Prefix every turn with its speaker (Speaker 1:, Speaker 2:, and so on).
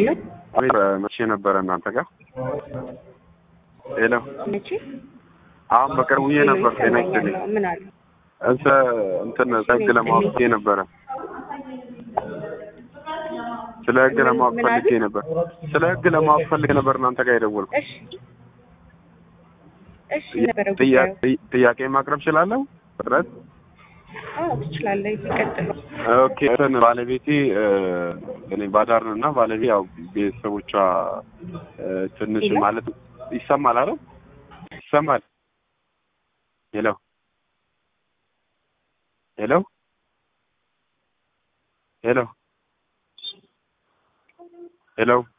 Speaker 1: ሄሎ
Speaker 2: አቤት መቼ ነበረ እናንተ ጋር? ሄሎ
Speaker 1: መቼ?
Speaker 2: አሁን በቅርቡ ውዬ ነበር። ጤና ይስጥልኝ።
Speaker 1: ይሰማኛል። ምን አሉ?
Speaker 2: እሰ እንትን ህግ ለማወቅ ፈልጌ ነበረ። ስለ ህግ
Speaker 1: ምን-
Speaker 2: ለማወቅ
Speaker 1: ምን አሉ?
Speaker 2: ፈልጌ ነበር። ስለ ህግ ለማወቅ ፈልጌ ነበር እናንተ ጋር የደወልኩት።
Speaker 1: እሺ እሺ ነበረ
Speaker 2: ጥያ-
Speaker 1: ጉዳዩ።
Speaker 2: ጥያ- ጥያቄ ማቅረብ እችላለሁ? ፍጥረት
Speaker 1: አዎ ትችላለህ። ይቀጥሉ።
Speaker 2: ኦኬ እንትን ባለቤቴ እ፣ እኔ ባዳር ነው እና ባለቤ ያው ቤተሰቦቿ እ፣ ትንሽ
Speaker 1: ሄሎ?
Speaker 2: ማለት ይሰማል አይደል? ይሰማል። ሄሎ ሄሎ ሄሎ ሄሎ